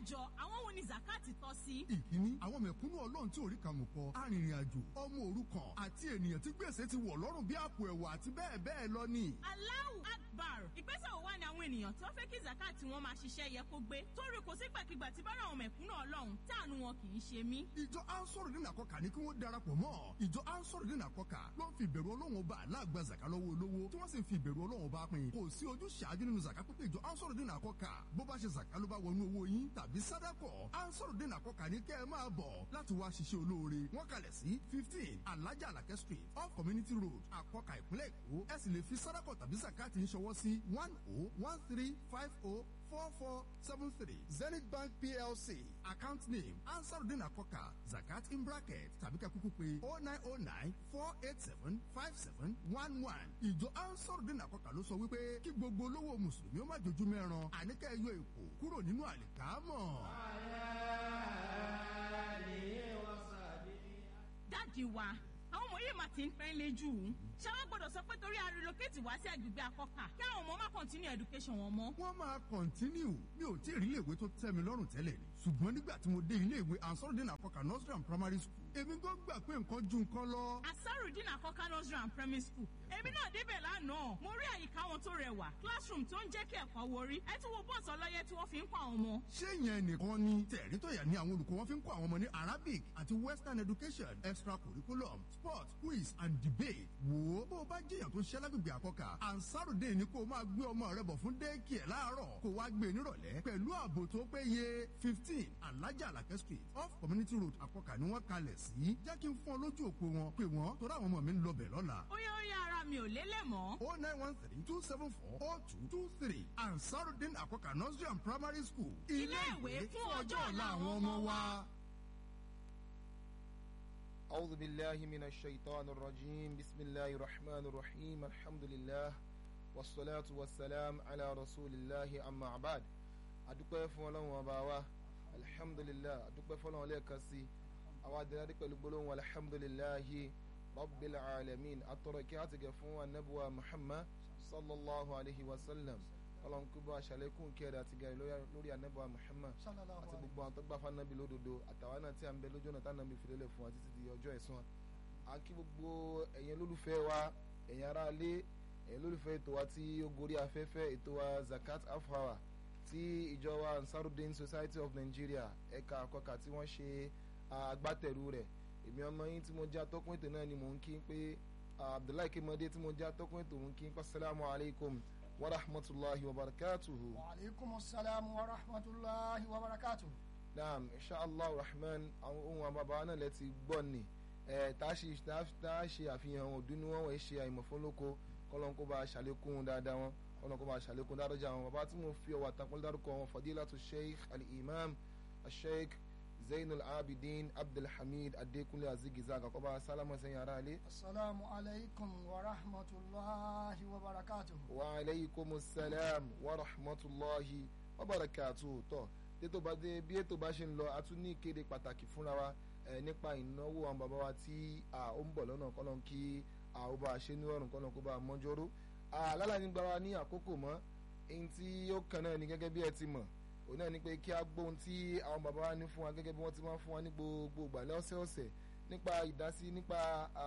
jọ àwọn wo ni zakati tọ́ sí. ìkíní àwọn mẹ̀kúnnù ọlọ́run tí orí kan mú kọ arìnrìn-àjò ọmọ òrukàn àti ènìyàn tí gbèsè ti wọ̀ lọ́rùn bí àpò ẹ̀wà àti bẹ́ẹ̀ bẹ́ẹ̀ lọ ni. Allahu Akbar ìgbésẹ̀ wo wá ni àwọn ènìyàn tó fẹ́ kí zakati wọn máa ṣiṣẹ́ yẹ kó gbé torí kò sígbàkigbà tí bára àwọn mẹ̀kúnnù ọlọ́run táànù wọn kì í ṣe mí. ìjọ ansọ́rọ̀dín àkọ́kà ní kí wọ́n darapọ̀ mọ́ ìjọ ansọ́rọ̀dín àkọ́kà ló ń fi ìbẹ̀rù ọlọ́run ọba aláàgbà zaka lọ́wọ́ olówó tí wọ́n sì ń fi ìbẹ̀rù ọlọ́run ọba pin kò sí ojú ṣáájú nínú zaka pípé ìjọ ansọ́rọ̀dín àkọ́kà bó bá ṣe zaka ló bá wọnú owó yín tàbí sádàkọ̀ ansọ́rọ̀dín àkọ́kà ní kẹ́ ẹ máa bọ̀ láti wá ṣiṣẹ́ olóore wọ́n kalẹ̀ sí fifteen alájà alakẹ́ street off community road àkọ́kà ìpínlẹ̀ èkó ẹ sì lè fi sádàkọ̀ tàbí zakati ń ṣọwọ́ sí one oh one three five oh four four seven three zenith bank plc account name ansarudin akoka zakat in bracket tàbí ká kúkú pé oh nine oh nine four eight seven five seven one one ìjọ ansarudin akoka ló sọ wípé kí gbogbo olówó mùsùlùmí ó má jojú mẹ́ran àníkẹ́ yọ èkó kúrò nínú àlìkámọ̀. dáàdi wa àwọn ọmọ yìí máa ti ń pẹ́ lé jù ú ṣé wọ́n gbọ́dọ̀ sọ pé torí a relocate wá sí agbègbè akọ́kà kí àwọn ọmọ má continue education wọn mọ́. wọ́n máa kọ̀ntínú mi ò tí ì rí iléèwé tó tẹ́ mi lọ́rùn tẹ́lẹ̀ ni ṣùgbọ́n nígbà tí mo dé iléèwé ansarudin akoka nursery and primary school èmi gbọ́ gbà pé nǹkan ju nǹkan lọ. asarudin akọ́kà nursery and primary school èmi náà débẹ̀ lánàá mo rí àyíká wọn tó rẹwà classroom tó ń jẹ́ kí ẹ̀kọ́ worí ẹ tún wo bọ́ọ̀sì ọlọ́yẹ tí wọ́n fi ń kọ́ àwọn ọmọ. ṣé ìyẹn nìkan ni tẹ̀rí tó yà ní àwọn olùkọ́ wọn fi ń kọ́ àwọn ọmọ ní arabic àti western education extra curriculum sport quiz and debate wò ó bó o bá jẹ́yàn tó ṣẹ́ lágbègbè àkọ́kà ansarudin ni kó o máa gbé ọmọ rẹ bọ̀ fún daycare láàárọ̀ kó wá gbé nírọ̀lẹ́ pẹ̀lú ààbò tó péye fifteen alájà alakẹ́ street off community road àkọ́kà ni wọ́n kalẹ̀ sí jẹ́ kí n fún ọ lójú òpó wọn pé wọ́n torí àwọn ọmọ mi ń lọ bẹ̀ lọ́la ó yẹ ó yẹ ara mi ò lélẹ̀ mọ́. o nine one three two seven four oh two two three ansarudin akoka nursery and primary school. Ilé ìwé fún ọjọ́ ọ̀la àwọn ọmọ wa. أعوذ بالله من الشيطان الرجيم بسم الله الرحمن الرحيم الحمد لله والصلاة والسلام على رسول الله أما بعد adúpẹ́ fún ọlọ́run ọba wa alhamdulilah adúpẹ́ fún ọlọ́run lẹ́ẹ̀kan sí àwọn adìrẹ́dẹ́ pẹ̀lú gbólóhùn alhamdulilahi rabbil alamin atọ́rọ̀ kí á ti gẹ̀ fún anabuwa muhammad sallallahu alayhi wa sallam ọlọ́run kó bá aṣàlékún kẹrẹ àti gẹ̀rẹ́ lórí anabuwa muhammad àti gbogbo àwọn tó gbà fún anabi lódodo àtàwọn náà tí a ń bẹ lójú ọ̀nà tá anabi fi lélẹ̀ fún wa títí di ọjọ́ ẹ̀san à ń kí gbogbo ẹ̀yin olólùfẹ́ wa ẹ̀yin ará ilé ẹ̀yin olólùfẹ́ ètò wa tí ó gorí afẹ́fẹ́ ètò wa zakat half hour tí ìjọ wa ansarudin society of nigeria ẹ̀ka àkọ́kà tí wọ́n ṣe agbátẹrù rẹ̀ èmi ọmọ yín tí mo jẹ́ atọ́kùn ètò náà ni mò ń kí pé abdullahi kimode tí mo jẹ́ atọ́kùn ètò mò ń kí pé asalaamu alaykum wa rahmatulahi wa barakatuhu. wa aleykum salaam wa rahmatulahi wa barakatuhu. naam inshallah rahman àwọn ohun àbàbà náà lẹ ti gbọ́ ni tá a ṣe àfihàn òdùnnú wọn wọ́n ṣe àìmọ̀ fún lóko kọ́lọ́n kó bá a ṣàlékún dáadáa wọn kọ́lọ́n kó bá a ṣàlékún dáadáa wọn bàbá tí mo fi ọwọ́ àtàkùn dárúkọ wọn fadilatu sheikh al-imam sheikh zainul abidin abdulhamid adekunle azigiza àkọ́kọ́bá sálámù sẹ́yìn ara ilé. asalaamu alaykum wa rahmatulahi wa barakatuhu. wa aleykum salaam wa rahmatulahi wa barakatuhu tọ́ tètò bá dé bí ètò bá ṣe ń lọ a tún ní ìkéde pàtàkì fúnra wa nípa ìnáwó àwọn bàbá wa tí ó ń bọ̀ lọ́nà kọ́lọ́n kí ó bá a ṣe ní ọ̀rùn kọ́lọ́n kó bá a mọ́jọ́rò alálàní gba wa ní àkókò mọ́ ẹni tí ó kàn náà ní gẹ́gẹ́ bí ẹ ti mọ̀ òun náà ni pé kí a gbóhun tí àwọn bàbá wa ní fún wa gẹ́gẹ́ bí wọ́n ti máa ń fún wa ní gbogbo ìgbà lọ́sẹ̀ọ̀sẹ̀ nípa ìdásí nípa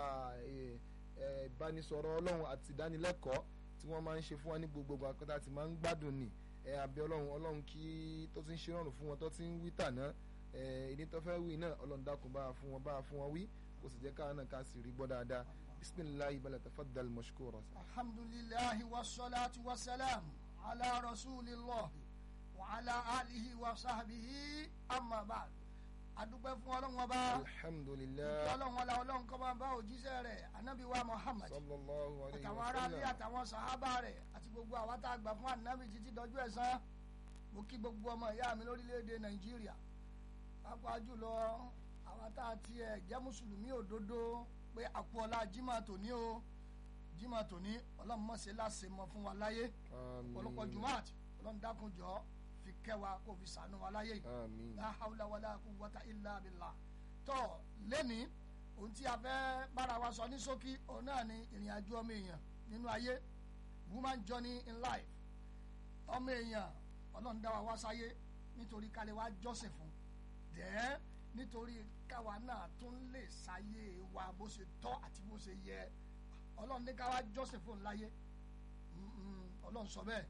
ìbánisọ̀rọ̀ ọlọ́run àti ìdánilẹ́kọ̀ọ́ tí wọ́n máa ń ṣe fún wa ní gbogbo ìgbà kọ́tà tí máa ń gbádùn ni àbí ọlọ́run ọlọ́run kí tó ti ń ṣe rọrùn fún wọn tó ti ń wí tàná ìní tó fẹ́ wí náà ọlọ́run dákun bá a fún wọn bá a fún wọn wí kò sì jẹ́ káwọn náà ká sì rí gbọ́ dáadáa bisimilahi bala tafaddal mashkura. alhamdulilahi wa salatu wa salam ala rasulillah wa ala alihi wa sahbihi amma ba'd adúpẹ́ fún ọlọ́run ọba alhamdulilayi ọlọ́run ọlá ọlọ́run kọ́ máa bá òjíṣẹ́ rẹ̀ anabi wa muhammad sallallahu alayhi àtàwọn wa aráalé sallam àtàwọn sàhábà rẹ̀ àti gbogbo àwa tá a gbà fún anabi títí dọjú ẹ̀san mo kí gbogbo ọmọ ìyá mi lórílẹ̀‐èdè nàìjíríà pàápàá jùlọ àwa tá a tiẹ̀ jẹ́ mùsùlùmí òdodo pé àpò ọlá jimá tòní o jimá tòní ọlọ́run mọ̀ ṣe láṣẹ mọ́ fún wa láyé ọ̀pọ̀lọpọ̀ jumat ọlọ́run dákun jọ fi kẹwàá kó fi sànú wa láyé yìí àmín la hawla wala quwwata illa billah tó lẹ́ni ohun tí a fẹ́ bára wa sọ ní ṣókí òun náà ni ìrìn àjò ọmọ èèyàn nínú ayé woman journey in life ọmọ èèyàn ọlọ́run dá wa wá sáyé nítorí kálí wá jọ́sìn fún dẹ́ẹ́ nítorí káwa náà tún lè ṣayé wa bó ṣe tọ́ àti bó ṣe yẹ ọlọ́run ní káwa jọ́sìn fún láyé Mm, mm, ọlọ́run sọ bẹ́ẹ̀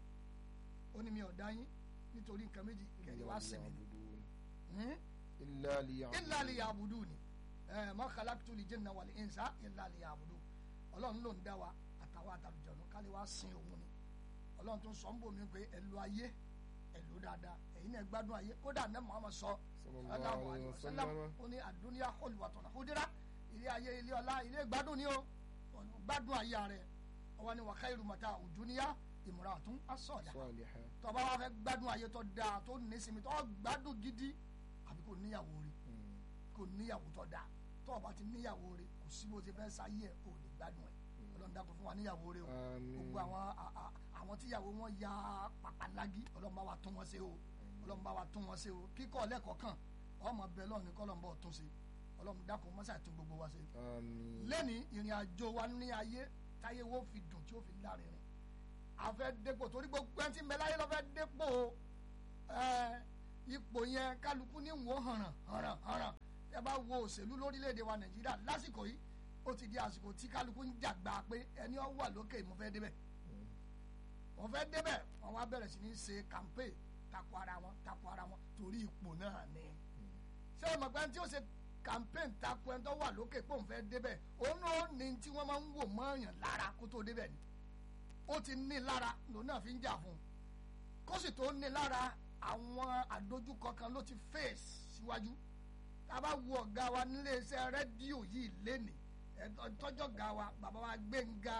ó ní mi ò dá yín nítorí nǹkan méjì kẹ̀lé wá sẹ̀mí ni Hmm? illa liya'budun. illa liya'buduni ẹ ma khalaqtu l-jinna wal-insa illa liya'budun ọlọ́run ló ń dá wa àtàwọn àtàlùjọ̀nù kálí wá sin òun ni ọlọ́run tó ń sọ ń bò mí pé ẹ̀lú ayé ẹ̀lú dáadáa ẹ̀yin náà gbádùn ayé kódà ní Muhammad sọ Sallallahu alayhi wa sallam. ó ní àdúnyà hulwatun hudira ilé ayé ilé ọlá ilé gbádùn ni o gbádùn ayé rẹ ọwọ́ ni wa khairu mata'u dunya imra'atun as-salihah Salihah. tọba wa fẹ́ gbádùn ayé tó dáa tó nísìmí tó gbádùn gidi àbí kò níyàwó rí Mm. kò níyàwó tó dáa tọba ti níyàwó rí kò sí bó ti fẹ́ sáyé ẹ̀ kò lè gbádùn ẹ̀ ọlọ́run dákun fún wa níyàwó rí o Àmín. gbogbo àwọn a- a- àwọn tíyàwó wọn ya pàpàlágí ọlọ́run bá wa tún wọn ṣe o ọlọ́run bá wa tún wọn ṣe o kíkọ́ lẹ́kọ̀ọ́ kan ọmọ bẹ́ẹ̀ lọ́run ní kọ́lọ́run bá tún ṣe ọlọ́run dákun mọ́sà tún gbogbo wa ṣe Àmín. lẹ́ni ìrìn àjò wa ní ayé táyé wo fi dùn tí ó fi lárinrin a fẹ́ dépò torí gbogbo ẹni tí ń bẹ láyé ló fẹ́ dépò ẹ, ipò yẹn kálukú ní wò hànràn hànràn hànràn ẹ bá wo òṣèlú lórílẹ̀‐èdè wa nàìjíríà lásìkò yìí ó ti di àsìkò tí kálukú ń jàgbá pé ẹni ó wà lókè mo fẹ́ débẹ̀ mo fẹ́ débẹ̀ wọ́n wá bẹ̀rẹ̀ sí ní ṣe campaign takò ara wọn takò ara wọn torí ipò náà ni ṣé ẹ mọ̀ pé ẹni tí ó ṣe campaign takò ẹni tó wà lókè pé òun fẹ́ débẹ̀ òun náà ní tí wọ́n máa ń wò mọ́ọ̀yàn lára kó tó débẹ̀ ni ó ti ní lára lòun náà fi ń jà fún un kó sì tó ní lára àwọn àdójúkọ kan ló ti face síwájú tá a bá wo ọ̀gá wa nílé iṣẹ́ rédíò yìí lénìí ẹ̀ tọ́jọ́ ga wa bàbá wa Gbẹ́ngà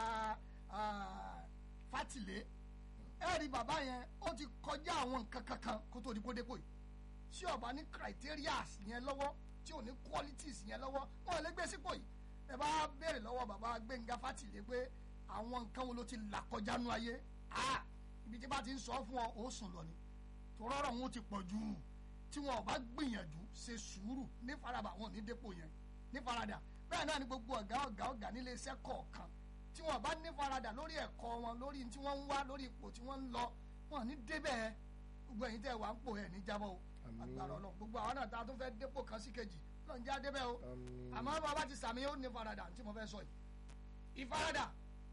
ah, Fátìlé ẹ rí bàbá yẹn ó ti kọjá àwọn nǹkan kankan kó tó di kó dépò yìí tí ó bá ní criterias yẹn lọ́wọ́ tí ò ní qualities yẹn lọ́wọ́ wọn ò lè gbé sípò yìí ẹ bá béèrè lọ́wọ́ bàbá Gbẹ́ngà Fátìlé pé àwọn nǹkan wo ló ti là kọjá nú ayé ah ibi tí bá ti ń sọ fún ọ ó sùn lọ ni tòrọ́rọ̀ wọn ti pọ̀ jù tí wọn ò bá gbìyànjú ṣe sùúrù ní faraba wọn ò ní dépò yẹn ní farada bẹ́ẹ̀ náà ni gbogbo ọ̀gá ọ̀gá ọ̀gá nílé iṣẹ́ kọ̀ọ̀kan tí wọn bá ní farada lórí ẹ̀kọ́ wọn lórí tí wọ́n ń wá lórí ipò tí wọ́n ń lọ wọn ò ní débẹ̀ gbogbo ẹ̀yin tẹ́ wà ń pò ẹ̀ ní jábọ̀ o Àmín. agbára Ọlọ́run gbogbo àwọn náà tá a tún fẹ́ dépò kan sí kejì lọ́n já débẹ̀ o Àmín. àmọ́ bàbá ti sàmì ó ní farada tí mo fẹ́ sọ yìí ìfarada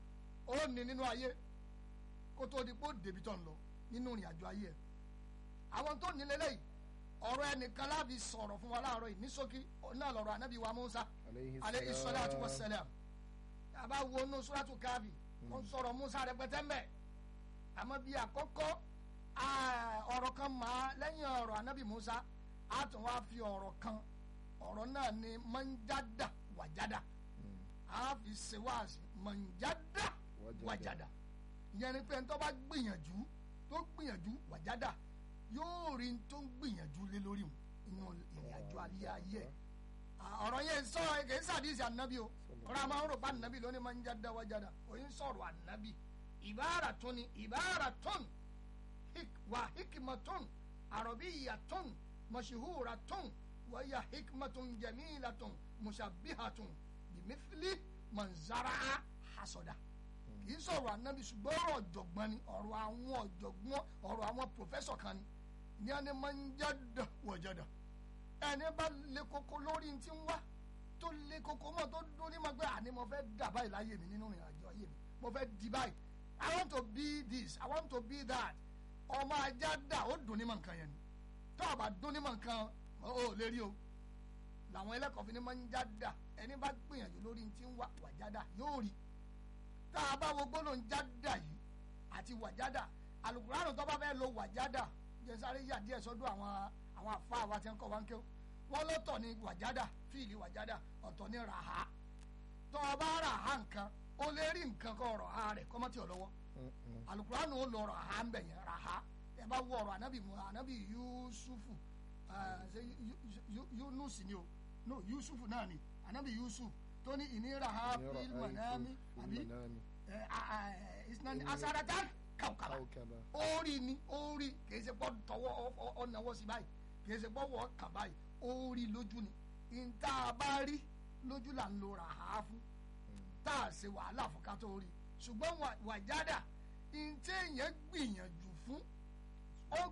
ó ní nínú ayé kó tó di pé ó débi tó ń lọ nínú ìrìn àjò ayé ẹ̀ àwọn tó ní lélẹ́yìí ọ̀rọ̀ ẹnìkan láàbì sọ̀rọ̀ fún wa láàárọ̀ yìí ní ṣókí náà lọ́rọ̀ anábì wa Musa Alayhi aleyhi salam. salatu wa salam yàrá wo inú suratu káàbì ó ń sọ̀rọ̀ Musa rẹpẹtẹ mbẹ àmọ́ bí àkọ́kọ́ ah, ọ̀rọ̀ kan máa lẹ́yìn ọ̀rọ̀ anábì Musa a tún wá fi ọ̀rọ̀ kan ọ̀rọ̀ náà ni manjada wàjada a fi ṣe wáàsí manjada Wajada. wàjada ìyẹn ni pé tó bá gbìyànjú tó gbìyànjú wàjada yóò rí n tó ń gbìyànjú lé lórí òun inú ìrìn àjò ayé ayé ẹ̀ ọ̀rọ̀ yẹn sọ kìí sàdísì ànábì o ọ̀rọ̀ àmọ́ ọ̀rọ̀ bá ànábì lónìí máa ń jáde wájàdá òyìn sọ̀rọ̀ ànábì ìbára tó ni ìbára tó ni wà hikmatun àròbíyàtun mọ̀ṣíhúratun wọ́yà hikmatun jẹ̀mílatun mùsàbíhatun bìmífìlì mọ̀nzára hasọ̀dá kìí sọ̀rọ̀ ànábì ṣùgbọ́n ọ̀rọ̀ ọ̀jọ̀gbọ́n ni ọ̀rọ̀ àwọn ọ̀jọ̀gbọ́n ọ̀rọ̀ àwọn pòfẹ́sọ̀ kan ni ní ẹni máa ń jáde wọ̀jàdá ẹni bá le koko lórí ti ń wá tó le koko mọ́ tó dún ní ma gbé àní mo fẹ́ dà báyìí láyé mi nínú ìrìn àjò ayé mi mo fẹ́ di báyìí i want to be this i want to be that ọmọ ajá dà ó dùn ní ma nǹkan yẹn ni tó o bá dún ní ma nǹkan o ò lè rí o làwọn ẹlẹ́kọ̀ọ́ fi ní ma ń já dà ẹni bá gbìyànjú lórí ti ń wá wàjádà yóò rí tá a bá wo gbólóhùn jádà yìí àti wàjádà alukuraanu tó bá fẹ́ lo wàjádà jẹ́ sáré yà díẹ̀ sọ́dọ̀ àwọn àwọn àfa àwa tí ń kọ́ wa ń kéw wọ́n lọ́tọ̀ ní wàjádà fíìlì wàjádà ọ̀tọ̀ ní ràhá tó o bá ràhá nǹkan o lè rí nǹkan kọ́ ọ̀rọ̀ ha rẹ̀ kọ́mọ́tì ọ̀lọ́wọ́ Mm-mm. alukuraanu ó lọ ràhá ń bẹ̀ yẹn ràhá ẹ bá wọ ọ̀rọ̀ anabi mu anabi yusufu ẹ ṣe Yu- Yu- Yu- yunus ni o no yusufu náà ni anabi yusuf tó ní ìní ràhá Ní fíìlì ra'aytu mọ̀nàmí fil àbí manami ẹ a- a- ẹ, isnani Inni- asaratan kàwkàbà kawkaba. orí ni orí kìí ṣe pọ́ tọwọ́ ọ̀nàwọ́ sí báyìí kìí ṣe pọ́ wọ́ kà báyìí orí lójú ni ìta bá rí lójú là ń lo ràhá fún tá a ṣe wàhálà fún ká tó rí ṣùgbọ́n wà- wàjádà ìtẹ́ yẹn gbìyànjú fún ó gbìyànjú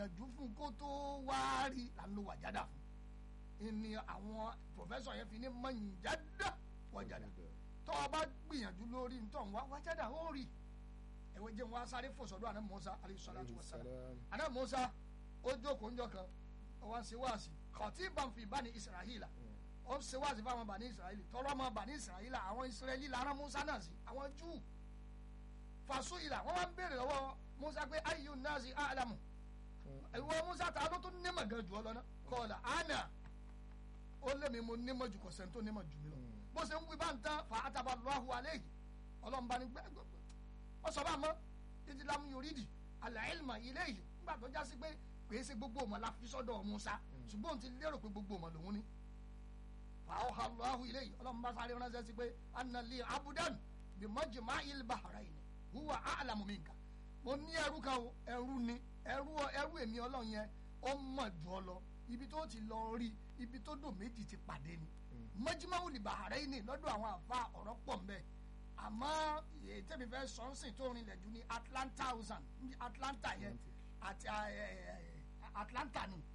gbìyànjú fún kó tó wá rí là ń lo wàjádà fún ìní àwọn pòfẹ́sọ̀ yẹn fi ní mọ̀nyádà wàjádà tó o bá gbìyànjú lórí ntọ́ wa wàjádà ó rí ẹ̀wẹ̀ jẹ́ wọn sáré fòsọ̀dọ̀ àná Mùsá alayhi salatu wassalam àná Mùsá ó jókòó ńjọ́ kan ó wá ń ṣe wáàsí khatiban fi bani Isra'ila ó ń ṣe wáàsí fáwọn bani Isra'ila tọrọ ọmọ bani Isra'ila àwọn Israẹli lára Mùsá náà sí àwọn Júù fasu ìlà wọn wá ń béèrè lọ́wọ́ Mùsá pé ayyu nasi a'lamu ìwọ Mùsá ta ló tún nímọ̀ gan jù ọ lọ́nà kọ́ọ̀lá àná ó lémi mo nímọ̀ jù kò sẹ́ni tó nímọ̀ jù mí lọ bó ṣe ń wí bá ń tán fa àtàbà lọ́hùn alẹ́ yìí ọlọ́run bá ní gbẹ́gbẹ́ wọ́n sọ bá mọ́ títí lámú yorùdì àlàyélmà ilé yìí nígbà tó já sí pé kì í ṣe gbogbo ọmọ la fi sọ́dọ̀ Mùsá ṣùgbọ́n òun ti lérò pé gbogbo ọmọ lòun ní. fàáhà lọ́hùn ilé yìí ọlọ́run bá sáré ránṣẹ́ sí pé anali abudan bí mọ́jìmá il bahrain huwa a'lamu minka mo ní ẹrú kan o ẹrú ni ẹrú ẹrú èmi ọlọ́run yẹn ó mọ̀ jù ọ lọ ibi tó ti lọ rí ibi tó dò méjì ti pàdé ni mọ́jìmá il bahrain lọ́dọ̀ àwọn àfa ọ̀rọ̀ pọ̀ mbẹ́ àmọ́ tẹ́mi fẹ́ sọ́nsìn tó rinlẹ̀ jù ní Atlanta ocean ní Atlanta yẹn àti Atlanta ni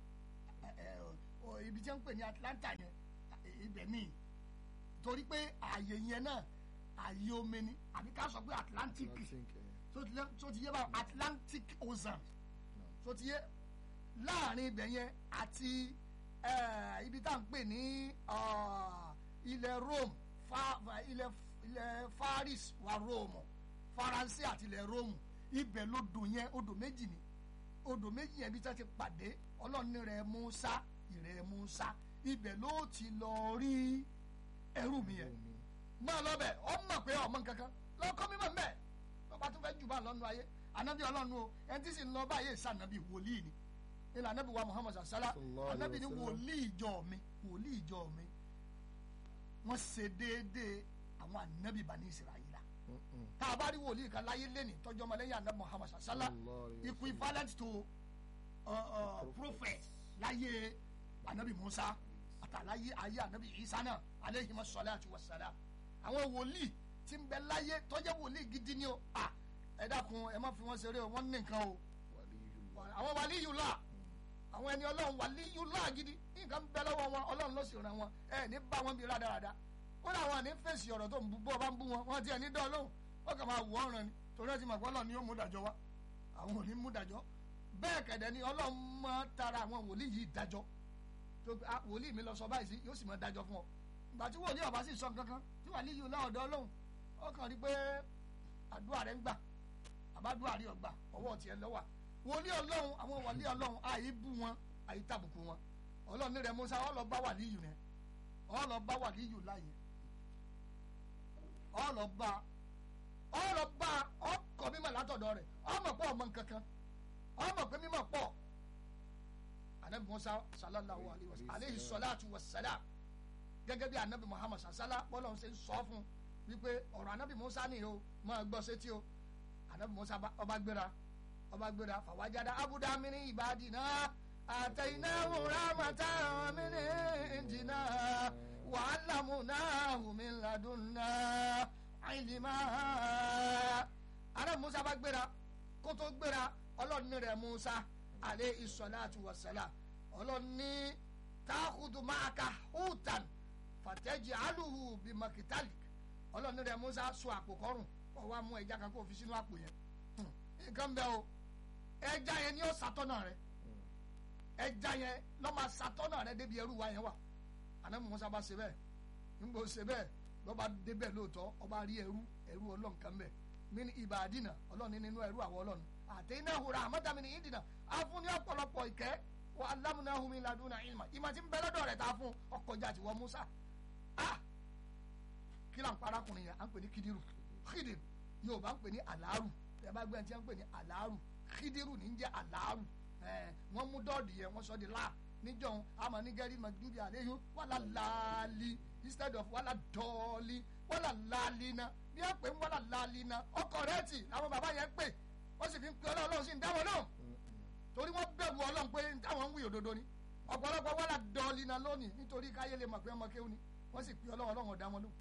ibi tí wọ́n ń pè ní Atlanta yẹn ibẹ̀ ni torí pé ààyè yẹn náà ààyè omi ni àbí ká sọ pé Atlantic so ti yé báwọn Atlantic ocean so ti yé láàrin ibẹ̀ yẹn àti ibi tá à ń pè ní ilẹ̀ Rome ilẹ̀ ilẹ̀ Faris wa Rome Faransé àti ilẹ̀ Rome ibẹ̀ lodò yẹn odò méjì ni odò méjì yẹn bí tá ti pàdé ọlọ́ọ̀ni rẹ̀ Musa ìrẹ̀ Musa ibẹ̀ ló ti lọ rí ẹrú mi yẹn máa lọ bẹ̀ ọ mọ̀ pé ọmọ nǹkankan lọ́kọ́ mímọ̀ mbẹ́ lọ́ba tó fẹ́ jù bá lọ́nu ayé anabi ọlọ́nu o ẹni tí sì ń lọ báyé sànàbí wòlíì ni ilẹ̀ anabi wa Muhammad sàlá anabi ni wòlíì ìjọ mi wòlíì ìjọ mi wọ́n ṣe déédéé àwọn anabi bani Israẹla tá a bá rí wòlíì kan láyé lẹ́nì tọ́jú ọmọ lẹ́yìn anabi Muhammad sàlá equivalent to uh, uh, prophet láyé anabi Musa àtàláyé ayé anabi Isa náà aleyhi masalatu wasalam àwọn wòlíì tí ń bẹ láyé tọ́jú wòlíì gidi ni o à ẹ dákun ẹ má fi wọn ṣeré o wọn ní nǹkan o àwọn wàlíyùlá àwọn ẹni ọlọ́run wàlíyùlá gidi nǹkan bẹ lọ́wọ́ wọn ọlọ́run ló sì ràn wọn ẹ ní bá wọn bí rádaràda ó dà wọn ní fèsì ọ̀rọ̀ tó ń bú bọ́ bá ń bú wọn wọn ti ẹ̀ ní dán lóhùn wọn kàn máa wù ọ́ ràn ni torí ẹ ti mọ̀ pé ọlọ́run ni yóò mú dájọ́ wá àwọn ò ní mú dájọ́ bẹ́ẹ̀ kẹ̀dẹ̀ ni ọlọ́run máa tara àwọn wòlíì yìí dájọ́ tó wòlíì mi lọ sọ báyìí sí yóò sì máa dájọ́ fún ọ ìgbà tí wòlíì ọba sì sọ kankan tí wàá líyìí láọ̀dọ́ ọlọ́run ó kàn rí pé àdúrà rẹ ń gbà àbádúrà rí ọgbà ọwọ́ tiẹ̀ lọ́wà wòlíì ọlọ́run àwọn wòlíì ọlọ́run àyè bú wọn àyè tàbùkù wọn ọlọ́run ní rẹ Mùsá ó lọ bá wàlíyù rẹ ó lọ bá wàlíyù láàyè ó lọ bá ó lọ bá ọkọ̀ mímọ̀ látọ̀dọ̀ rẹ̀ ọmọ pọ̀ ọmọ nkankan ọmọ pé mímọ̀ pọ̀ anabi Mùsá sallallahu alayhi salatu wa salam gẹ́gẹ́ bí anabi Muhammad sasala bọ́lá ṣe ń sọ fún wípé ọ̀rọ̀ anabi Mùsá ni o máa gbọ́ sétí o anabi Mùsá ọba gbéra ọba gbéra fàwájáda abuda mini ibadina àtẹ̀yináwó ramata mini indina wàhálàmúnáhù min ladunna ilima anabi Mùsá bá gbéra kótó gbéra ọlọ́ọ̀ni rẹ̀ Mùsá alayhi salatu wa salam ọlọ́ọ̀ni táàkùtù máa ka hútan fàtẹ́jì alùhù bí makitalik ọlọ́ọ̀ni rẹ̀ Musa so àpò kọrùn kọ́ wa mú ẹja kan kó fi sínú àpò yẹn nǹkan bẹ́ẹ̀ o ẹja yẹn ni ó sàtọ́nà rẹ̀ ẹja yẹn lọ́ máa sàtọ́nà rẹ̀ débi ẹrú wa yẹn wà ànábì Musa bá ṣe bẹ́ẹ̀ nígbà ó ṣe bẹ́ẹ̀ lọ́ba débẹ̀ lóòótọ́ ọba rí ẹrú ẹrú ọlọ́nkan bẹ́ẹ̀ mí ní ìbàdínà ọlọ́ọ̀ni nínú ẹrú àwọn ọlọ́ọ̀ni àtẹ̀yìnà hùrà àmọ́tàmí ní ìdìnà àfúnni ọ̀pọ̀lọpọ̀ ìkẹ́ wa alamunahu min laduna ilma ìmọ̀ tí ń bẹ lọ́dọ̀ rẹ̀ tá a fún ọkọjà àti wọ́n Musa ah kí là ń parakùnrin yẹn à ń pè ní kidiru kidiru Yorùbá ń pè ní alaaru ẹ bá gbẹ́ntì ń pè ní alaaru kidiru ní ń jẹ́ alaaru wọ́n mú dọ́ọ̀dì yẹn wọ́n sọ di la níjọ́ àmọ́ ní gẹ́rí magdubi àléyìn wàlà láàlì instead of wàlà dọ́ọ̀lì wàlà láàlì náà bí wọ́n pè ń wàlà láàlì náà ọkọ̀ rẹ̀ tì àwọn bàbá yẹn pè wọ́n sì fi ń pe Ọlọ́run sí ń dáwọ́ náà torí wọ́n bẹ̀rù ọlọ́run pé táwọn ń wí òdodo ni ọ̀pọ̀lọpọ̀ wọ́n la dọ́ọ̀lì náà lónìí nítorí káyé lè mọ̀ pé ọmọ kéwù ni wọ́n sì pè ọlọ́run ọlọ́run ọ̀dá wọn ló.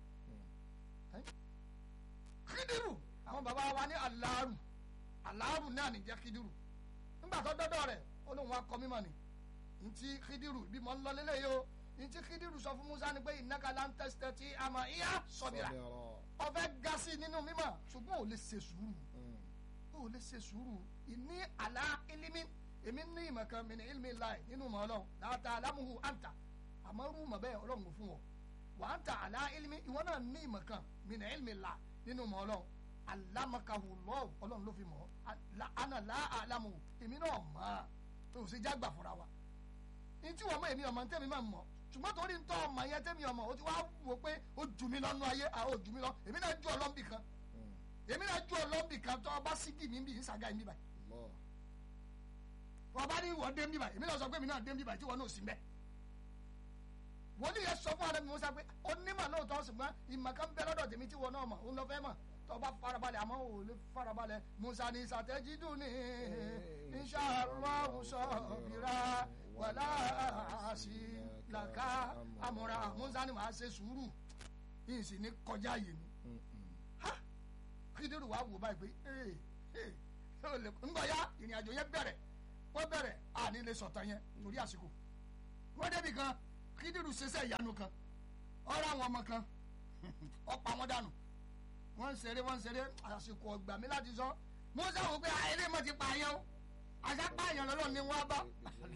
kídìrú àwọn bàbá wa ní aláàrù aláàrù náà nìjẹ́ kídìrú nígbà tó dọ́dọ̀ rẹ̀ ó lóun wá kọ́ mímọ̀ ni ntí kídírù bí mo ń lọ lélẹ̀ yìí o ntí kídírù sọ fún musa ni pé innaka lan tastati àmọ́ ìyá sọ̀bìrà ọ̀fẹ́ ga sí nínú mímọ̀ ṣùgbọ́n ò lè ṣe sùúrù ò lè ṣe sùúrù ìní àlá ilimi èmi ní ìmọ̀ kan mi ní ilmi láì nínú mọ̀ ọlọ́run láta alámuhu àǹtà àmọ́ rú mọ̀ bẹ́ẹ̀ ọlọ́run kò fún ọ wà á ń ta àlá ilimi ìwọ náà ní ìmọ̀ kan mi ní ilmi là nínú mọ̀ ọlọ́run alámakahu lọ́wọ́ ọlọ́run ló fi mọ̀ ọ́ àná lá àlámuhu èmi náà mọ̀ ọ́ tó ṣe jágbà fúnra wa ní tí wọ́n mọ̀ èmi ọmọ tẹ́mi máa mọ̀ ṣùgbọ́n torí ń tọ́ ọmọ yẹn tẹ́mi ọmọ o ti wá wò pé ó jù mí lọ́nu ayé àwọn ò jù mí lọ èmi náà ju ọlọ́mbì kan èmi náà ju ọlọ́mbì kan tó ọba sí bì mí bì ń sàgá mi báyìí wọ́n bá ní ìwọ dé mi báyìí èmi náà sọ pé èmi náà dé mi báyìí tí wọ́n náà sì mẹ́ wọ́n ní yẹn sọ fún ara mi wọ́n sọ pé onímọ̀ lóòótọ́ ṣùgbọ́n ìmọ̀ kan bẹ lọ́dọ̀ tèmi tí wọ́n náà mọ̀ òun lọ fẹ́ mọ̀ tọba farabalẹ̀ àmọ́ ò lè farabalẹ̀ musa ní sàtẹ́jídùn ní inṣàlọ́hùn sọ̀bìrà wàlá àṣìlàkà àmúra musa ní màá ṣe sùúrù yìí sì ní kọjá yìí ni kíndìrú wa wò báyìí pé ńgbọ̀ ya ìrìn àjò yẹn bẹ̀rẹ̀ wọ́n bẹ̀rẹ̀ àní lè sọ̀tàn yẹn torí àsìkò wọ́n débi kan kíndìrú ṣẹṣẹ ìyanu kan ọ̀rọ̀ àwọn ọmọ kan ọ̀pọ̀ àwọn dànù wọ́n ń ṣeré wọ́n ń ṣeré àsìkò ọgbà mi láti sọ musa wò pé ayẹlẹ mọ ti pààyàn o àṣà pààyàn lọ́lọ́ ni wọ́n bá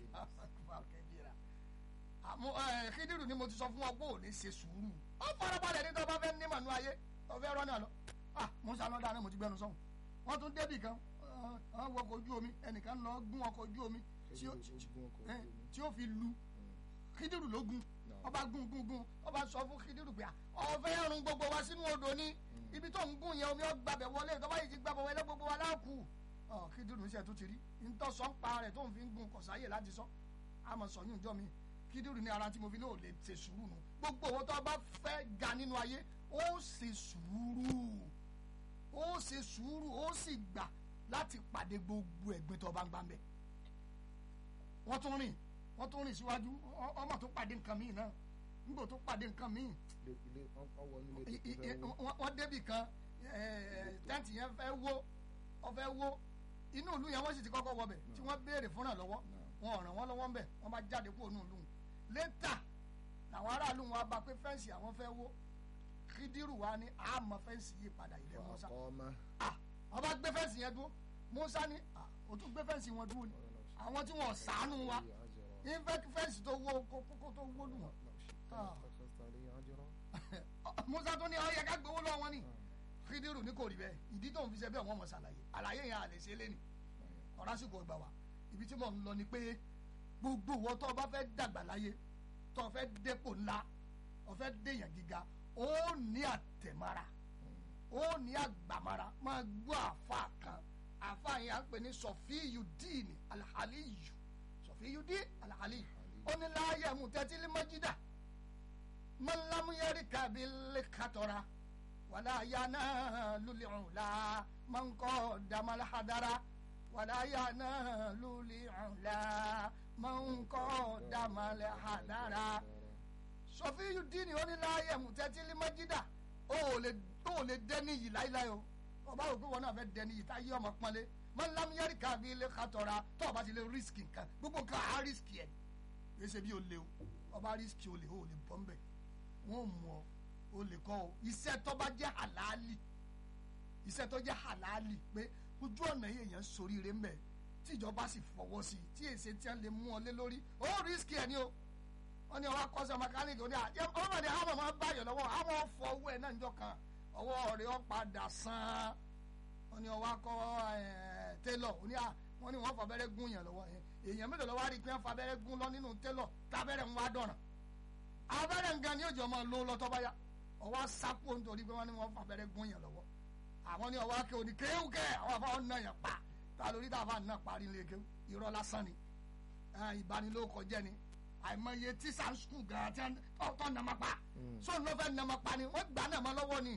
kíndìrú ni mo ti sọ fún ọ pé ò ní ṣe sùúrù ó farabalẹ̀ ní tó bá fẹ́ ní mànú ayé ó fẹ́ rọ́nà lọ ah musa lọ́dà náà mo ti gbẹnu sọ́hùn wọ́n tún débì kan wọ́n wọ ọkọ̀ ojú omi ẹnìkan lọ gún ọkọ̀ ojú omi tí ó fi lu kíndìrú ló gún ọba gún gún gún ọba sọ fún kíndìrú pé ọ̀fẹ́ rún gbogbo wa sínú odò ni ibi tó ń gún yẹn omi ọgbàbẹ wọlé tó bá yìí ti gbàbọ wọlé gbogbo wa láàkú ọ kíndìnrín iṣẹ tó ti rí ntọ́sọ̀ ń pa rẹ̀ tó ń fi ń gun kọ̀sáyè láti sọ àmọ́ sọ̀yún ìjọ mi kíndìnrín ní ara tí mo fi ní ò lè ṣe sùúrù nù gbogbo owó tó bá fẹ́ ga nínú ayé ó ṣe sùúrù ó ṣe sùúrù ó sì gbà láti pàdé gbogbo ẹ̀gbin tó bá ń gbà ń bẹ̀ wọ́n tún rìn wọ́n tún rìn síwájú ọmọ tó pàdé nǹkan míì náà nígbà tó pàdé nǹkan míì wọ́n débì kan tẹ́ǹtì yẹn fẹ́ wó wọ́n fẹ́ wó inú ìlú yẹn wọ́n sì ti kọ́kọ́ wọbẹ̀ tí wọ́n béèrè fúnra lọ́wọ́ wọn ò ràn wọ́n lọ́wọ́ ńbẹ̀ wọ́n bá jáde kúrò nínú ìlú létà làwọn aráàlú wọn bá pé fẹ́ǹsì àwọn fẹ́ wó kídírù wa ní àmọ́ fẹ́ǹsì yìí padà ilé Musa wọ́n bá gbé fẹ́ǹsì yẹn dúró Musa ní o tún gbé fẹ́ǹsì wọn dúró ni àwọn tí wọ́n ṣàánú wa ní fẹ́ǹsì tó wó kókó tó wó lù wọ́n musa tó ní ọ yẹ ká gbowó lọ wọn ni kídírù ní kò rí bẹ́ẹ̀ ìdí tó ń fi ṣe bẹ́ẹ̀ wọ́n mọ̀ ṣàlàyé àlàyé yẹn àlè ṣe lẹ́nu ọ̀rásìkò ọgbà wa ibi tí mò ń lọ ni pé gbogbo wọn tó bá fẹ́ dàgbà láyé tó fẹ́ dépò ńlá ó fẹ́ déyàn gíga ó ní àtẹ̀mára ó ní àgbàmára máa gbọ́ àfa kan àfa yẹn à ń pè ní sọfíyù díìnì alhaliyu sọfíyù díìnì alhaliyu ó ní láàyè mú tẹ́tí lé mọ́jídà man lam yarika bil khatora wala yanalu li'ula man qaddama al hadara wala yanalu li'ula man qaddama al hadara Sọfíyù díìnì ó ní láàyè mùtẹ́tìlì májídà ó lè ó lè dẹ́ni yìí láíláí o ọba òkú wọn náà fẹ́ dẹ́ni yìí táyé ọmọ pọ́nlé man lam yarika bil khatora tó ọba ti lè rísìkì nǹkan gbogbo nǹkan á rísìkì ẹ̀ kì í ṣe bí o lè o ọba rísìkì o lè o lè bọ́ mbẹ́ wọn mú ọ o lè kọ o iṣẹ́ tó bá jẹ́ halali iṣẹ́ tó jẹ́ halali pé ojú ọ̀nà yìí èèyàn soríire mbẹ tíjọba sì fọwọ́ sí i tí èsì tí wọ́n lè mú ọ lé lórí ó rísíkì ẹ̀ ni o wọ́n ní ọwọ́ akọ́sọ mẹkáníìkì oní àjẹ ọmọdé àwọn ọmọ báyọ̀ lọ́wọ́ àwọn ọ̀fọ̀ owó ẹ̀ náà ń jọ kan ọwọ́ rẹ̀ ó padà sàn wọ́n ní ọwọ́ akọ́ télọ̀ oní à wọ́n ní wọ́n fabẹ́rẹ́ gún yàn lọ́wọ́ èèyàn mélòó lọ́wọ́ á rí i pé wọ́n fabẹ́rẹ́ gún lọ nínú télọ̀ tábẹ́rẹ́ ń wá dọ̀ràn abẹ́rẹ́ nǹkan ni òjò máa lo lọ́tọ́ báyà ọwọ́ sápò nítorí pé wọ́n ní wọ́n fàbẹ́rẹ́ gún yàn lọ́wọ́ àwọn ní ọwọ́ akẹ́ òní kéwù kẹ́ àwọn afáwọn náà yàn pa ta lórí tá a fà náà parí ilé kéwù irọ́ lásán ni ìbanilóko jẹ́ ni àìmọye tíṣà skul gan tí tọ́ nàmọ́ pa so ní wọ́n fẹ́ nàmọ́ pa ni wọ́n gbà nàmọ́ lọ́wọ́ ni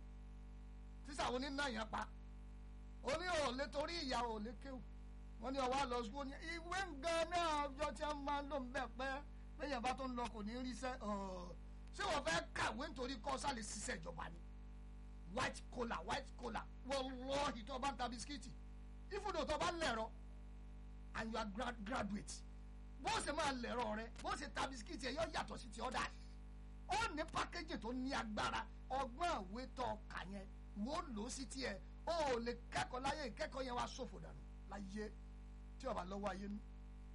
tíṣà wo ní náà yàn pa oní òòlé torí ìyá òòlé kéwù wọ́n ní ọwọ́ àlọ́ skul ìwé nǹkan náà ọjọ́ tí wọ́n máa ń lò ń bẹ̀ pẹ́ bẹ́yẹn bá tó ń lọ kò ní rí sẹ́ ṣé wọ́n fẹ́ kàwé nítorí kọ́sá lè ṣiṣẹ́ ìjọba ni white collar white collar wọ́n lọ ìtọ́ bá ń ta bisikíìtì ìfúdò tó bá ń lẹ̀rọ and you are grad graduate bó ṣe máa lẹ̀rọ rẹ bó ṣe ta bisikíìtì ẹ yọ yàtọ̀ sí ti ọ̀dà ó ní pákéjì tó ní agbára ọgbọ́n ìwé tó kà yẹn wò ó lò ó sí tiẹ̀ ó ò lè kẹ́kọ̀ọ́ láyé ìkẹ́kọ̀ọ́ yẹn wá ṣòfò dànù láyé tí ọba lọ́wọ́ ayé nú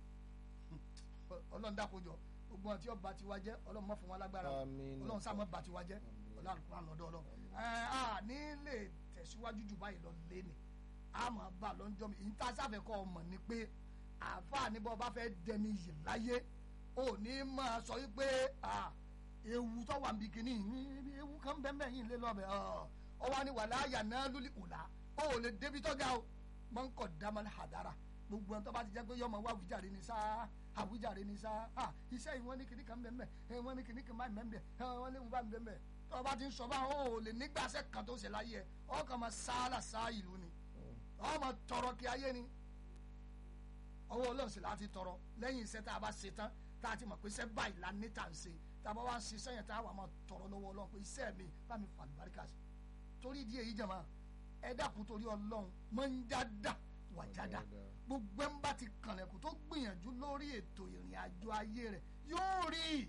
ọlọ́run dákojọ gbogbo àwọn tí ọba tiwa jẹ́ ọlọ́run má fún wọn lágbára o. Àmín. ọlọ́run sáà má bà tiwa jẹ́ ọlọ́run kúrò àlọ́dọ́ ọlọ́run ẹ á ní lè tẹ̀síwájú jù báyìí lọ lé ni a máa bá a lọ́njọ́ mi ìyíntà sáfẹ́ kọ́ ọmọ ni pé àáfàá ní bọ́ bá fẹ́ dẹni yìí láyé ò ní máa sọ wípé ah, ewu tó wà níbi kìíní yìí, ewu kan bẹ́ẹ̀ bẹ́ẹ̀ yìí lé lọ́bẹ̀ ọ wá ní wàlá àyà náà lórí ìlà ó ò lè débi tó ga o máa ń kọ̀ dámọ́lá àdára gbogbo ẹni tó bá ti jẹ́ pé yọmọ wá àwùjáre ni sáá àwùjáre ni sáá ah iṣẹ́ yìí wọ́n ní kìíní kan bẹ́ẹ̀ bẹ́ẹ̀ wọ́n ní kìíní kan báyìí bẹ́ẹ̀ bẹ́ẹ̀ wọ́n ní wọ́n bá bẹ́ẹ̀ bẹ́ẹ̀ tó o bá ti ń sọ báwọn ó lè nígbàsẹ́ kan tó ṣe láyé ẹ ọkàn máa sáálà sáá ìlú ni ọmọ tọrọ kí ayé ni ọwọ́ ọlọ́run sì láti tọrọ lẹ́yìn iṣẹ́ tá a bá ṣe tán tá a ti mọ̀ pé iṣẹ́ báyìí la ní tà ń ṣe tá a bá wá ń ṣiṣẹ́ yẹn tá a wà máa tọrọ lọ́wọ́ ọlọ́run pé iṣẹ́ mi bá mi fà lùbáríkà sí torí ìdí èyí jàmá ẹ dákun torí ọlọ́run mọ́ ń jáda wà jáda gbogbo ẹ̀ ń bá ti kànlẹ̀kùn tó gbìyànjú lórí ètò ìrìn àjò ayé rẹ̀ yóò rí i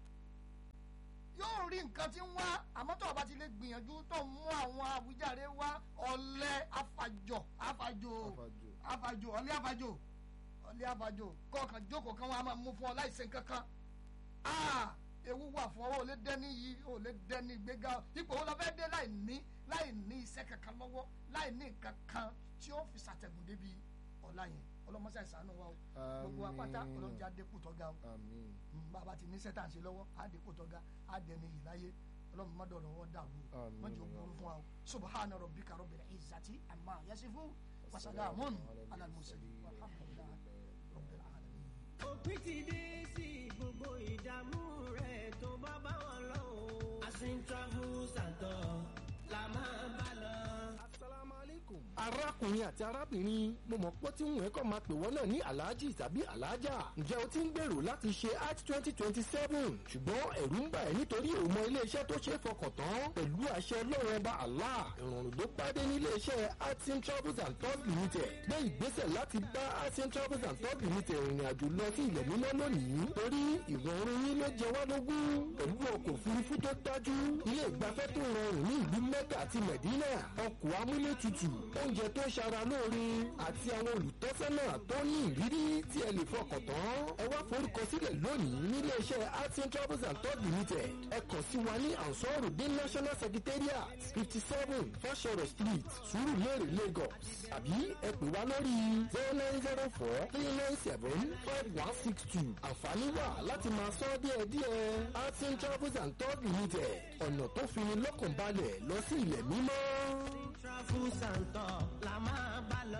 yóò rí nǹkan tí ń wá àmọ́ tó o bá ti lè gbìyànjú tó ń mú àwọn àwùjáre wá ọ̀lẹ afàjọ afàjò Afàjò. afàjò ọ̀lẹ afàjò ọ̀lẹ afàjò kọ̀ọ̀kan jókòó kan wọn a máa mú fún ọ láìsẹ̀ kankan aa ewu wà fún ọ ò lè dẹ́ni yìí ò lè dẹ́ni gbéga ipò wo la fẹ́ dé láì ní láì ní iṣẹ́ kankan lọ́wọ́ láì ní nǹkan kan tí ó fi ṣàtẹ̀gùn débi ọ̀la yẹn ọlọ́mọṣẹ́ ìsànú wa o gbogbo apáta Àmín. ọlọ́jà dẹ́kun tọ́ga o àmín Mm, bàbá ti ní sẹ́tà ń ṣe lọ́wọ́ àdínkù tọ́ga àdẹni yìí láyé ọlọ́run má dọ̀rọ̀ wọ́n dàrú o Àmín. wọ́n jẹ́ ògbóró fún wa o subhana rabbika rabbil izzati amma yasifu wa salamun ala al-mursalin walhamdulillahi rabbil alamin. òpin ti dé sí gbogbo ìdààmú rẹ̀ tó bá bá wọn lọ o. asin travel santor la máa bá lọ. asalaamualeykum. arákùnrin àti arábìnrin mo mọ̀ pé tí wọ́n kọ́ máa pè wọ́n náà ní alhaji tàbí alhaja ǹjẹ́ o ti ń gbèrò láti ṣe hajj twenty twenty seven ṣùgbọ́n ẹ̀rù ń bà ẹ́ nítorí o mọ iléeṣẹ́ tó ṣe é fọkàn tán pẹ̀lú àṣẹ ọlọ́run ọba allah ìrọ̀rùn ló pàdé ní iléeṣẹ́ hudson travels and tours limited gbé ìgbésẹ̀ láti bá hudson travels and tours limited ìrìn àjò lọ sí ilẹ̀ mímọ́ lónìí torí ìrọ̀rùn yín ló jẹ wá lógún pẹ̀lú ọkọ̀ òfurufú tó dájú ilé ìgbafẹ́ tó rọrùn ní ìlú mẹ́kà àti mẹ̀dínà ọkọ̀ amúlétutù oúnjẹ tó ṣara lóore àti àwọn olùtọ́sọ́nà tó ní ìrírí tí ẹ lè fọkàn tán ẹ wá forúkọsílẹ̀ lónìí nílé iṣẹ́ artin travels and tours limited ẹ kàn sí wa ní ansorudin national secretariat fifty seven fashoro street surulere lagos àbí ẹ pè wá lórí zero nine zero four three nine seven five one six two àǹfààní wà láti máa sọ díẹ̀díẹ̀ artin travels and tours limited ọ̀nà tó fini lọ́kàn balẹ̀ lọ sí ilẹ̀ mímọ́. asin travel santor la máa bá lọ.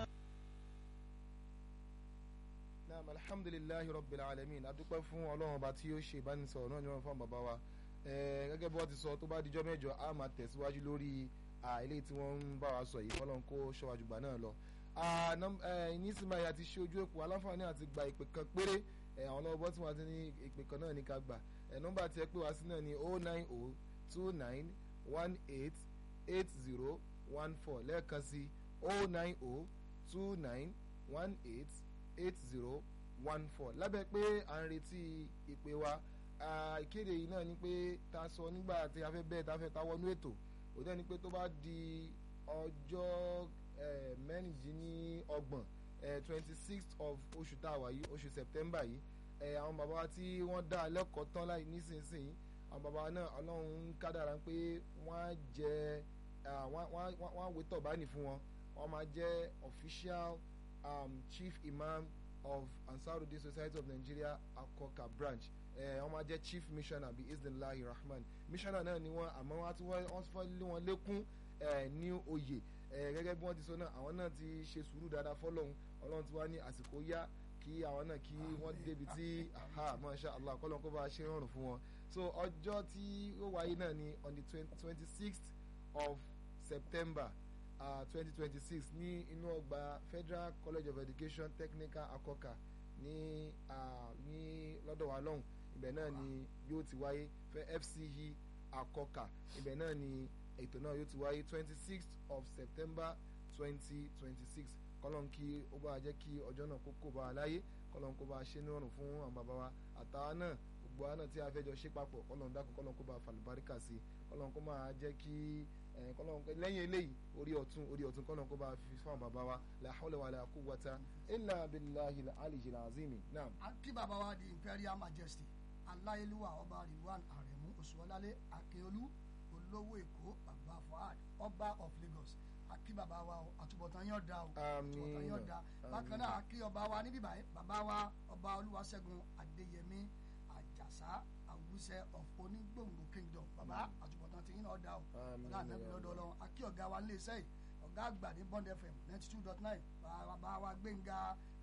naam alhamdulilayi rabbil alamin adúpẹ́ fún ọlọ́run ọba tí ó ṣe ìbánisọ̀rọ̀ náà ní wọn fún bàbá wa Eh, gẹ́gẹ́ bí wọ́n ti sọ tó bá dijọ́ mẹ́jọ a máa tẹ̀síwájú lórí ah, eléyìí tí wọ́n ń bá wa sọ yìí kọ́lọ́n kó ṣọ́wájú gbà náà lọ. Ah, nọ́m- eh, nísìnyí àti ṣe ojú èpò aláǹfààní àti gba ìpè kan péré Eh, àwọn ọlọ́wọ́ tí wọ́n ti ní ìpè kan náà ní ká gbà Eh, nọ́mbà tí ẹ pè wá sí náà ní oh nine oh two nine one eight eight zero one four lẹ́ẹ̀kan sí oh nine oh two nine one eight eight zero one four lábẹ́ pé à ń retí ìpè wa Ah, ìkéde yìí náà ni pé ta sọ nígbà tí a fẹ́ bẹ́ẹ̀ ta fẹ́ ta wọnú ètò òun ni pé tó bá di ọjọ́ eh, mẹ́rìndínlọ́gbọ̀n twenty sixth of oṣù tá a wà yìí oṣù september yìí eh, àwọn bàbá wa tí wọ́n dá a lẹ́kọ̀ọ́ tán láì nísinsìnyí àwọn bàbá wa náà ọlọ́run ń kádàrá pé wọ́n á jẹ ah, wọ́n wọ́n- wọ́n- wọ́n á wé tọ̀bánì fún wọn wọ́n máa jẹ́ official um, chief imam of ansarudin society of nigeria akoka branch ẹ wọ́n máa jẹ́ chief missioner bíi isnillahi rahman missioner náà ni wọ́n àmọ́ wọ́n á tún wọ́n tún fẹ́ lé wọn lékún ẹ ní oyè ẹ gẹ́gẹ́ bí wọ́n ti sọ náà àwọn náà ti ṣe sùúrù dáadáa fọ́lọ́hún ọlọ́run ti wá ní àsìkò yá kí àwọn náà kí wọ́n débi tí aha masha allah kọ́lọ́n kó bá a ṣe rọrùn fún wọn so ọjọ́ tí ó wáyé náà ni on the twenty sixth of september twenty twenty six ní inú ọgbà federal college of education technical akoka ní ah, ní lọ́dọ̀ wa lọ́hùn ibẹ̀ náà ni yóò ti wáyé fẹ́ fce akọkà ibẹ̀ náà ni ètò náà yóò ti wáyé twenty sixth of september twenty twenty six kọ́lọ́n kí ó bá jẹ́ kí ọjọ́ náà kó kó bá a láyé kọ́lọ́n kó bá a ṣe ní ọ̀rùn fún àwọn bàbá wa àtàwa náà gbogbo wa náà tí a fẹ́ jọ ṣe papọ̀ kọ́lọ́n dákun kọ́lọ́n kó bá a fàlùbáríkà sí kọ́lọ́n kó máa jẹ́ kí ẹ̀, kọ́lọ́n lẹ́yìn eléyìí orí ọ̀tún orí ọ̀tún kọ́lọ́n kó bá a fi fún àwọn bàbá wa la hawla wala quwwata illa billahi al-aliyyil azim naam. a kí bàbá wa di imperial majesty aláyélúwà ọba rilwan aremu oṣuọlálẹ akíolú olówó èkó bàbá fuad ọba of lagos a kí bàbá wa o àtúbọ̀tán yóò da o Àmín. àtúbọ̀tán yóò da bákan náà a kí ọba wa níbí báyìí bàbá wa ọba olúwaṣẹ́gun adéyẹmí àjàsá àwùsẹ of onígbòǹgbò kingdom bàbá àtúbọ̀tán tí yín náà da o Àmín. ọlá ànábì lọ́dọ̀ ọlọ́run a kí ọ̀gá wa nílé iṣẹ́ yìí ọ̀gá àgbà ní bond fm ninety two dot nine bàbá wa gbẹ̀ngà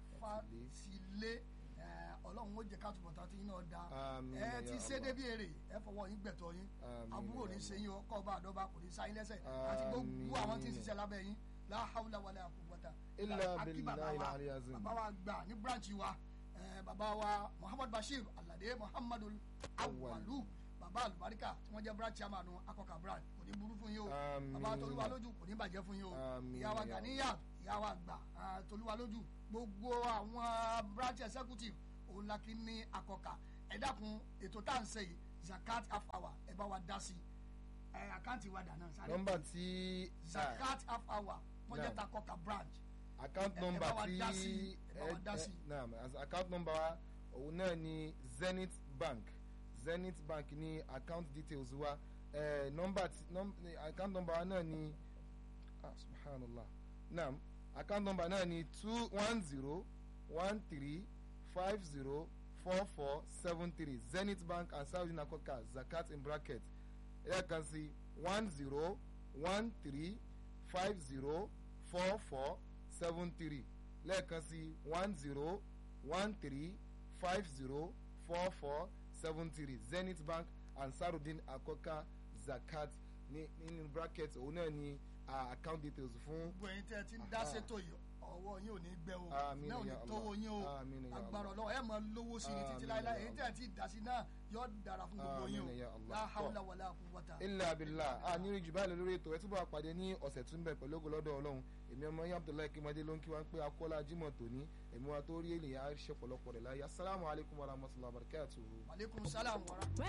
fásilé ẹ, ọlọ́run ó jẹ́ ká túbọ̀ tán tí yín náà da Àmín, ẹ ya ti ṣe Allah. débi èrè ẹ fọwọ́ yín gbẹ̀tọ̀ yín Àmín, àbúrò ní ya ṣe yín ọkọ̀ ọba àdọ́ba kò ní sáyín lẹ́sẹ̀ àti gbogbo àwọn tí ń ṣiṣẹ́ lábẹ́ yín la hawla wala quwwata Illa Akí bàbá billahi wa, al-ali azim. bàbá wa gbà ní branch wa ẹ, bàbá wa muhammad bashir alade muhammadu awalu bàbá alubarika tí wọ́n jẹ́ branch chairman akọkà branch kò ní burú fún yín o Àmín. bàbá tolúwa lójú kò ní bàjẹ́ fún yín o Àmín, ìyá wa ya ganiya ìyá wa gbà ah, tolúwa lójú gbogbo àwọn branch executive òun la kí ní akọkà ẹ dákun ètò tá à ń ṣe yìí zakat half hour ẹ bá wa dá sí ẹ àkáǹtì wa dà náà sáré nọ́mbà tí zakat half hour wọ́n jẹ́ Naam. takọkà branch account ẹ- ẹ number bá wa tí dá sí, ẹ bá wa dá sí. naam as account number wa òun náà ni zenith bank zenith bank ní account details wa eh, number tí num, ni account number wa náà ni ah subhanallah naam account number náà ni two one zero one three five zero four four seven three zenith bank and saudi nakoka zakat in bracket lẹ́ẹ̀kan sí one zero one three five zero four four seven three lẹ́ẹ̀kan sí one zero one three five zero four four seven three zenith bank ansarudin akoka zakat ní nínú bracket òun náà ni ah, account details fún gbogbo ẹ̀yin tẹ́ ẹ ti ń dá Aha. ṣètò yìí ọwọ́ yín ò ní gbẹ o Àmín náà ò ní ya Allah. tówó yín o Àmín ya agbára Allah. ọlọ́wọ́ ẹ máa lówó sí ni títí Àmín láéláé ya èyí tẹ́ ẹ ti dá sí náà yóò dára fún gbogbo yín Àmín ya o Allah. la hawla wala quwwata. ilẹ̀ abilà a ní ìjù báyìí lórí ètò ẹ túbọ̀ àpàdé ní ọ̀sẹ̀ tó ń bẹ̀ pẹ̀lú ògùn lọ́dọ̀ ọlọ́run èmi ọmọ yín abdullahi kimade ló ń kí wá pé akọ́lá jimoh tòní èmi wa tó rí ènìyàn á ṣe pọ̀lọpọ̀ rẹ̀ láyé asalaamualeykum wa rahmatulahi wa barakatuhu. aleykum salaam wa rahmatulah.